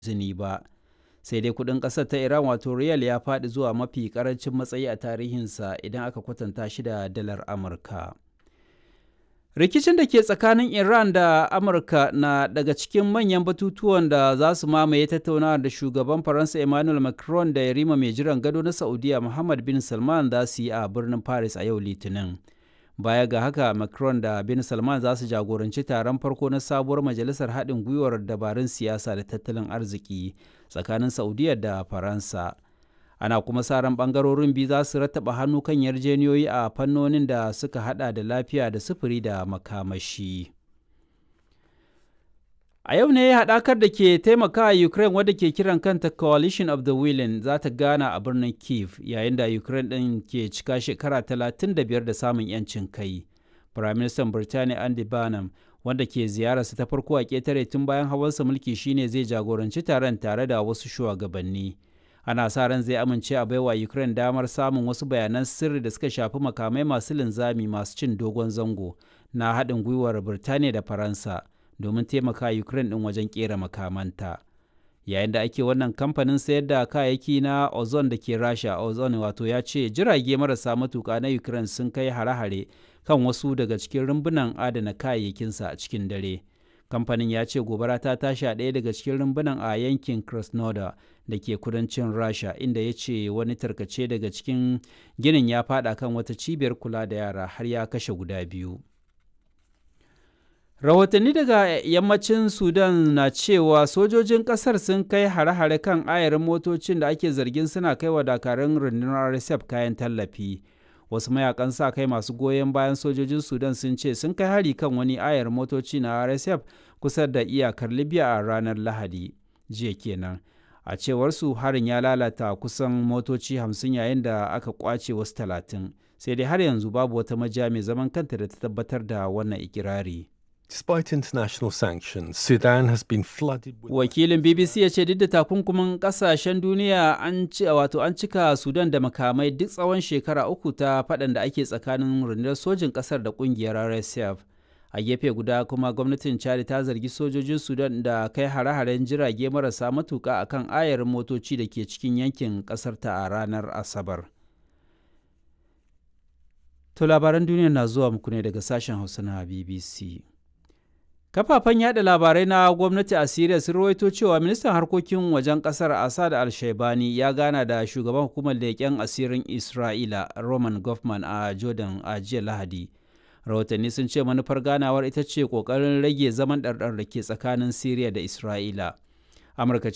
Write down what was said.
izini ba sai dai kudin kasar ta iran wato riyal ya faɗi zuwa mafi karancin matsayi a tarihinsa idan aka kwatanta shi da dalar amurka rikicin da ke tsakanin iran da amurka na daga cikin manyan batutuwan da za su mamaye tattaunawa da shugaban faransa emmanuel macron da yarima mai jiran gado na saudiya muhammad bin salman za su yi a birnin paris a yau litinin baya ga haka macron da bin salman za su jagoranci taron farko na sabuwar majalisar haɗin gwiwar dabarun siyasa da tattalin arziki tsakanin saudiya da faransa ana kuma sa ran bangarorin biyu za su rattaba hannu kan yarjeniyoyi a fannonin da suka hada da lafiya da sufuri da makamashi a yau ne haɗakar da ke taimaka ukraine wadda ke kiran kanta coalition of the willing za ta gana a birnin kiev yayin da ukraine ɗin ke cika shekara 35 da samun 'yancin kai firaministan birtaniya andy barnum wanda ke ziyararsa ta farko a ƙetare tun bayan hawansa mulki shine zai jagoranci taron tare da wasu shugabanni ana sa ran zai amince a baiwa ukraine damar samun wasu bayanan sirri da suka shafi makamai masu linzami masu cin dogon zango na haɗin gwiwar birtaniya da faransa domin taimaka ukraine ɗin wajen ƙera makamanta yayin da ake wannan kamfanin sayar da kayayyaki na ozone da ke rasha ozone wato ya ce jirage marasa matuka na ukraine sun kai hare-hare kan wasu daga cikin rumbunan adana kayayyakinsa a cikin dare kamfanin ya ce gobara ta tashi a ɗaya daga cikin rumbunan a yankin krasnodar da ke kudancin rasha inda ya ce wani tarkace daga cikin ginin ya fada kan wata cibiyar kula da yara har ya kashe guda biyu rahotanni daga yammacin sudan na cewa sojojin kasar sun kai hare-hare kan ayarin motocin da ake zargin suna kai wa dakarun rundunar rsf kayan tallafi wasu mayakan sa kai masu goyon bayan sojojin sudan sun ce sun kai hari kan wani ayar motoci na rsf kusa da iyakar libya a ranar lahadi jiya kenan a cewar su harin ya lalata kusan motoci hamsin yayin da aka kwace wasu talatin sai dai har yanzu babu wata majiya mai zaman kanta da ta tabbatar da wannan ikirari Despite international sanctions, Sudan has been flooded with wakilin bbc ya ce duk da takunkumin kasashen duniya an ci wato an cika sudan da makamai duk tsawon shekara uku ta faɗan da ake tsakanin rundunar sojin ƙasar da ƙungiyar rsf a gefe guda kuma gwamnatin chad ta zargi sojojin sudan da kai hare-haren jirage marasa matuka akan ayarin motoci da ke cikin yankin ƙasar ta a ranar asabar to labaran duniya na zuwa muku ne daga sashen hausa na bbc kafafen yada labarai na gwamnati a Siriya sun rawaito cewa ministan harkokin wajen kasar Assad al-Shaibani ya gana da shugaban hukumar leƙen asirin Isra'ila Roman Goffman a Jordan a jiya Lahadi. Rahotanni sun ce manufar ganawar ita ce ƙoƙarin rage zaman ɗarɗar da ke tsakanin Siriya da Isra'ila. Amurka